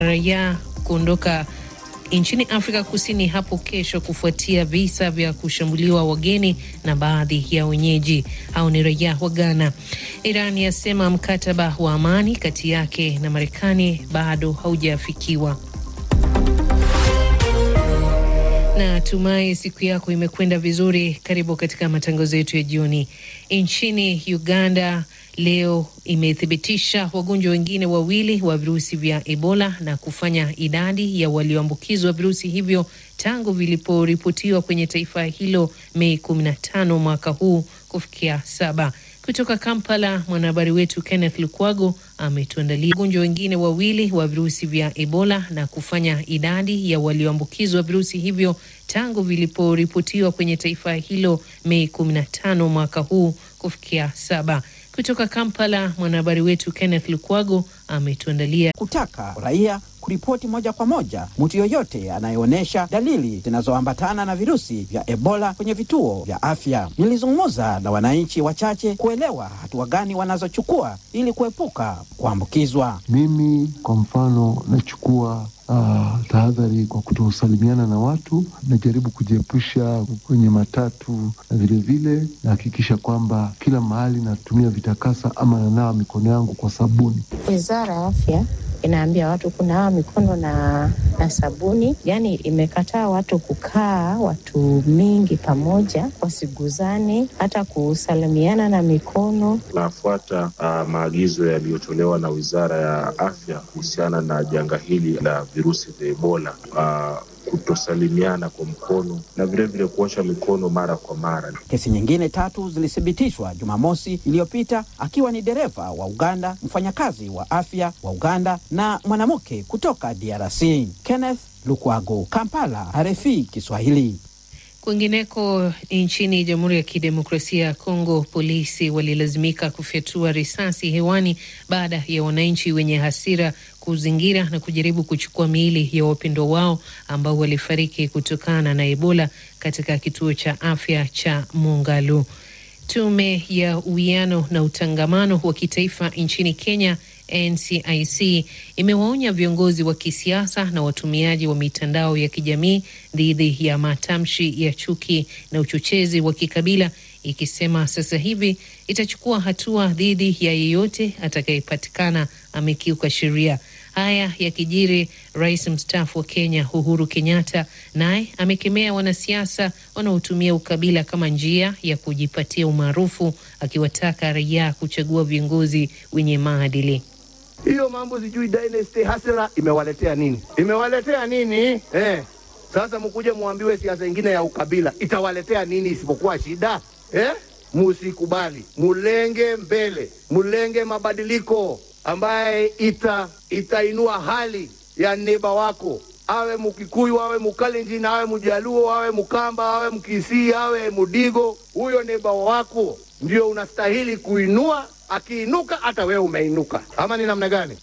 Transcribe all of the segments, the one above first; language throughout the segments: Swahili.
raia kuondoka nchini Afrika Kusini hapo kesho kufuatia visa vya kushambuliwa wageni na baadhi ya wenyeji au ni raia wa Ghana. Iran yasema mkataba wa amani kati yake na Marekani bado haujafikiwa. Na tumai siku yako imekwenda vizuri. Karibu katika matangazo yetu ya jioni. Nchini Uganda leo imethibitisha wagonjwa wengine wawili wa virusi vya Ebola na kufanya idadi ya walioambukizwa virusi hivyo tangu viliporipotiwa kwenye taifa hilo Mei 15 mwaka huu kufikia saba. Kutoka Kampala, mwanahabari wetu Kenneth Lukwago ametuandalia wagonjwa wengine wawili wa virusi vya Ebola na kufanya idadi ya walioambukizwa virusi hivyo tangu viliporipotiwa kwenye taifa hilo Mei 15 mwaka huu kufikia saba. Kutoka Kampala, mwanahabari wetu Kenneth Lukwago ametuandalia kutaka raia kuripoti moja kwa moja mtu yoyote anayeonyesha dalili zinazoambatana na virusi vya Ebola kwenye vituo vya afya. Nilizungumza na wananchi wachache kuelewa hatua gani wanazochukua ili kuepuka kuambukizwa. Mimi kwa mfano nachukua uh, tahadhari kwa kutosalimiana na watu, najaribu kujiepusha kwenye matatu, na vilevile nahakikisha kwamba kila mahali natumia vitakasa ama nanawa mikono yangu kwa sabuni. Wizara ya Afya inaambia watu kunawa mikono na, na sabuni. Yani imekataa watu kukaa watu mingi pamoja, wasiguzane, hata kusalimiana na mikono. Tunafuata uh, maagizo yaliyotolewa na Wizara ya Afya kuhusiana na janga hili la virusi vya Ebola uh, kutosalimiana kwa mkono na vilevile kuosha mikono mara kwa mara. Kesi nyingine tatu zilithibitishwa Jumamosi iliyopita, akiwa ni dereva wa Uganda, mfanyakazi wa afya wa Uganda na mwanamke kutoka DRC. Kenneth Lukwago, Kampala, RFI Kiswahili. Kwingineko nchini Jamhuri ya Kidemokrasia ya Kongo, polisi walilazimika kufyatua risasi hewani baada ya wananchi wenye hasira kuzingira na kujaribu kuchukua miili ya wapendwa wao ambao walifariki kutokana na Ebola katika kituo cha afya cha Mongalu. Tume ya uwiano na utangamano wa kitaifa nchini Kenya NCIC imewaonya viongozi wa kisiasa na watumiaji wa mitandao ya kijamii dhidi ya matamshi ya chuki na uchochezi wa kikabila, ikisema sasa hivi itachukua hatua dhidi ya yeyote atakayepatikana amekiuka sheria. Haya yakijiri, rais mstaafu wa Kenya Uhuru Kenyatta naye amekemea wanasiasa wanaotumia ukabila kama njia ya kujipatia umaarufu, akiwataka raia kuchagua viongozi wenye maadili. Hiyo mambo sijui dynasty hasira imewaletea nini? Imewaletea nini eh? Sasa mkuje muambiwe siasa ingine ya ukabila itawaletea nini isipokuwa shida eh? Musikubali, mulenge mbele, mulenge mabadiliko ambaye ita itainua hali ya neba wako, awe Mkikuyu, awe Mkalenjin, awe Mjaluo, awe Mkamba, awe Mkisii, awe Mudigo. Huyo neba wako ndio unastahili kuinua. Akiinuka hata wewe umeinuka, ama ni namna gani?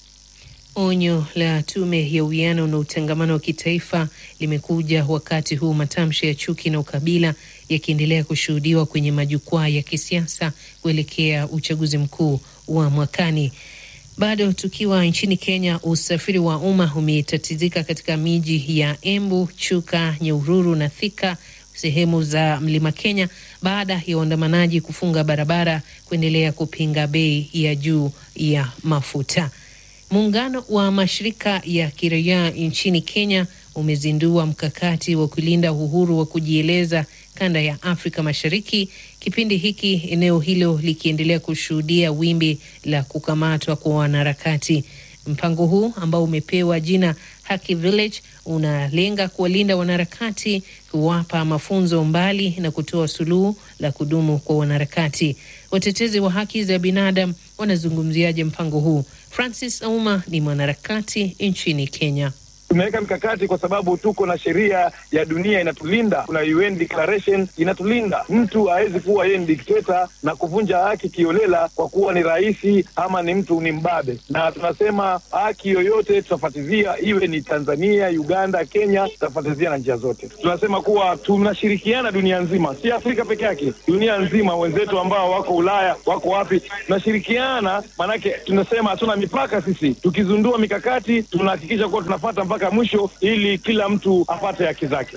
Onyo la tume ya uwiano na utangamano wa kitaifa limekuja wakati huu matamshi ya chuki na ukabila yakiendelea kushuhudiwa kwenye majukwaa ya kisiasa kuelekea uchaguzi mkuu wa mwakani. Bado tukiwa nchini Kenya, usafiri wa umma umetatizika katika miji ya Embu, Chuka, Nyahururu na Thika, sehemu za mlima Kenya, baada ya waandamanaji kufunga barabara kuendelea kupinga bei ya juu ya mafuta. Muungano wa mashirika ya kiraia nchini Kenya umezindua mkakati wa kulinda uhuru wa kujieleza kanda ya Afrika Mashariki, kipindi hiki eneo hilo likiendelea kushuhudia wimbi la kukamatwa kwa wanaharakati. Mpango huu ambao umepewa jina Haki Village unalenga kuwalinda wanaharakati, kuwapa mafunzo mbali na kutoa suluhu la kudumu kwa wanaharakati. Watetezi wa haki za binadamu wanazungumziaje mpango huu? Francis Auma ni mwanaharakati nchini Kenya. Tumeweka mikakati kwa sababu tuko na sheria ya dunia inatulinda, kuna UN declaration inatulinda. Mtu hawezi kuwa yeye ni dikteta na kuvunja haki kiolela kwa kuwa ni rais ama ni mtu ni mbabe, na tunasema haki yoyote tutafuatilia, iwe ni Tanzania, Uganda, Kenya, tutafuatilia na njia zote. Tunasema kuwa tunashirikiana dunia nzima, si Afrika peke yake, dunia nzima. Wenzetu ambao wako Ulaya, wako wapi, tunashirikiana, maanake tunasema hatuna mipaka sisi. Tukizundua mikakati, tunahakikisha kuwa tunafata mpaka mwisho, ili kila mtu apate haki zake.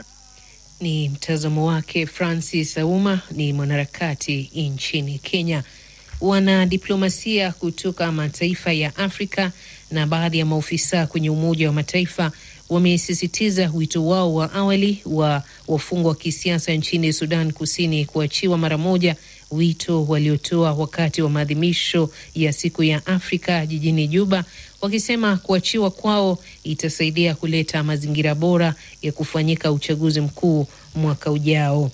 Ni mtazamo wake Francis Auma, ni mwanaharakati nchini Kenya. Wanadiplomasia kutoka mataifa ya Afrika na baadhi ya maofisa kwenye Umoja wa Mataifa wamesisitiza wito wao wa awali wa wafungwa wa kisiasa nchini Sudan Kusini kuachiwa mara moja, wito waliotoa wakati wa maadhimisho ya siku ya Afrika jijini Juba, wakisema kuachiwa kwao itasaidia kuleta mazingira bora ya kufanyika uchaguzi mkuu mwaka ujao.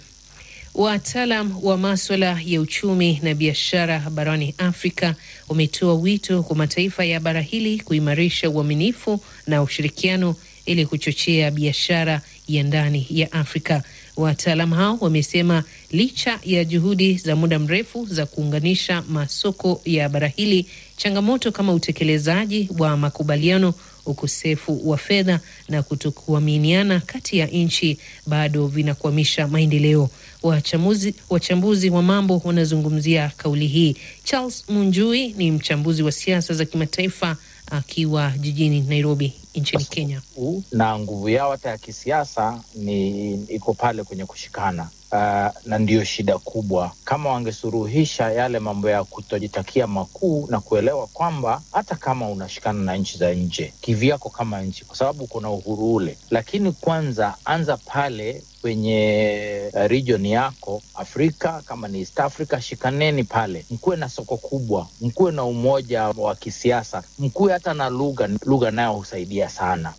Wataalam wa maswala ya uchumi na biashara barani Afrika wametoa wito kwa mataifa ya bara hili kuimarisha uaminifu na ushirikiano ili kuchochea biashara ya ndani ya Afrika. Wataalam hao wamesema licha ya juhudi za muda mrefu za kuunganisha masoko ya bara hili, changamoto kama utekelezaji wa makubaliano, ukosefu wa fedha na kutokuaminiana kati ya nchi bado vinakwamisha maendeleo. Wachambuzi, wachambuzi wa mambo wanazungumzia kauli hii. Charles Munjui ni mchambuzi wa siasa za kimataifa akiwa jijini Nairobi nchini Kenya. Na nguvu yao hata ya kisiasa ni iko pale kwenye kushikana. Uh, na ndiyo shida kubwa. Kama wangesuruhisha yale mambo ya kutojitakia makuu na kuelewa kwamba hata kama unashikana na nchi za nje kivyako kama nchi, kwa sababu kuna uhuru ule, lakini kwanza anza pale kwenye region yako Afrika, kama ni East Africa, shikaneni pale, mkuwe na soko kubwa, mkuwe na umoja wa kisiasa, mkuwe hata na lugha. Lugha nayo husaidia sana.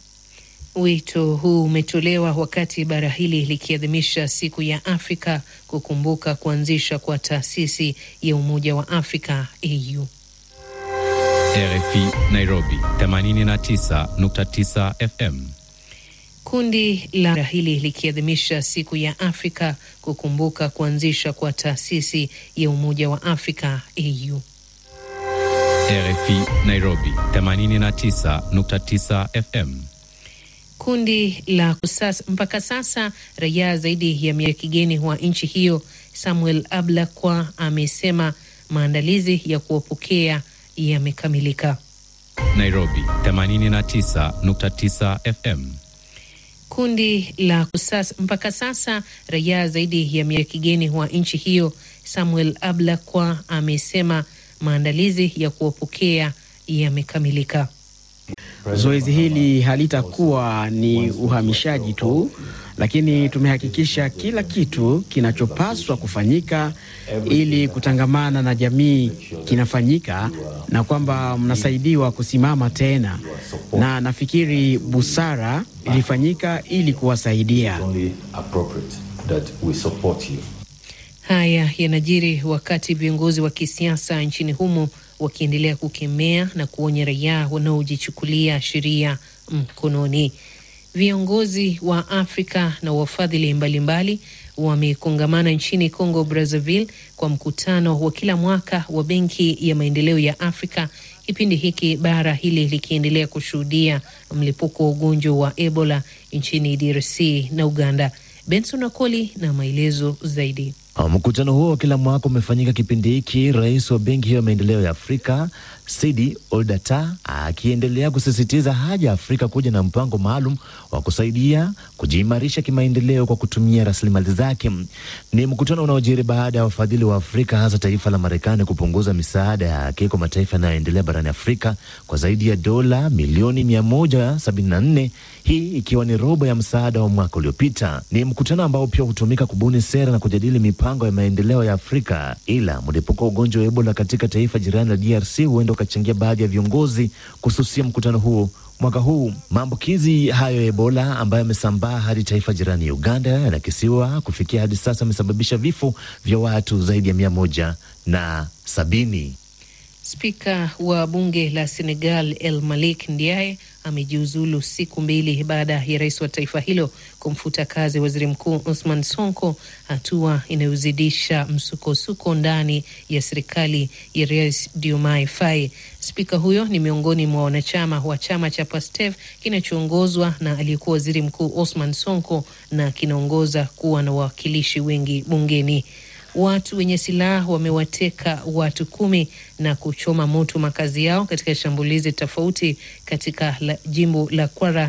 Wito huu umetolewa wakati bara hili likiadhimisha siku ya Afrika kukumbuka kuanzisha kwa taasisi ya Umoja wa Afrika AU. RFI Nairobi 89.9 FM. Kundi la bara hili likiadhimisha siku ya Afrika kukumbuka kuanzisha kwa taasisi ya Umoja wa Afrika AU. RFI Nairobi 89.9 FM. Kundi la kusasa, mpaka sasa raia zaidi ya mia kigeni wa nchi hiyo Samuel Ablakwa amesema maandalizi ya kuwapokea yamekamilika. Nairobi 89.9 FM. Kundi la kusasa, mpaka sasa raia zaidi ya mia kigeni wa nchi hiyo Samuel Ablakwa amesema maandalizi ya kuwapokea yamekamilika. Zoezi hili halitakuwa ni uhamishaji tu, lakini tumehakikisha kila kitu kinachopaswa kufanyika ili kutangamana na jamii kinafanyika na kwamba mnasaidiwa kusimama tena, na nafikiri busara ilifanyika ili kuwasaidia. Haya yanajiri wakati viongozi wa kisiasa nchini humo wakiendelea kukemea na kuonya raia wanaojichukulia sheria mkononi. Viongozi wa Afrika na wafadhili mbalimbali wamekongamana nchini Congo Brazzaville kwa mkutano wa kila mwaka wa Benki ya Maendeleo ya Afrika, kipindi hiki bara hili likiendelea kushuhudia mlipuko wa ugonjwa wa Ebola nchini DRC na Uganda. Benson Akoli na maelezo zaidi. Mkutano huo wa kila mwaka umefanyika kipindi hiki, rais wa benki hiyo ya maendeleo ya Afrika Sidi Oldata akiendelea kusisitiza haja ya Afrika kuja na mpango maalum wa kusaidia kujiimarisha kimaendeleo kwa kutumia rasilimali zake. Ni mkutano unaojiri baada ya wafadhili wa Afrika hasa taifa la Marekani kupunguza misaada yake kwa mataifa yanayoendelea barani Afrika kwa zaidi ya dola milioni 174, hii ikiwa ni robo ya msaada wa mwaka uliopita. Ni mkutano ambao pia hutumika kubuni sera na kujadili mipango ya maendeleo ya Afrika, ila mlipuko wa ugonjwa wa Ebola katika taifa jirani la DRC huenda ukachangia baadhi ya viongozi kususia mkutano huo mwaka huu. Maambukizi hayo ya Ebola ambayo yamesambaa hadi taifa jirani ya Uganda yanakisiwa kufikia hadi sasa amesababisha vifo vya watu zaidi ya mia moja na sabini. Spika wa bunge la Senegal El Malik Ndiaye amejiuzulu siku mbili baada ya rais wa taifa hilo kumfuta kazi waziri mkuu Osman Sonko, hatua inayozidisha msukosuko ndani ya serikali ya rais Diomaye Faye. Spika huyo ni miongoni mwa wanachama wa chama cha PASTEF kinachoongozwa na aliyekuwa waziri mkuu Osman Sonko na kinaongoza kuwa na wawakilishi wengi bungeni. Watu wenye silaha wamewateka watu kumi na kuchoma moto makazi yao katika shambulizi tofauti katika la, jimbo la Kwara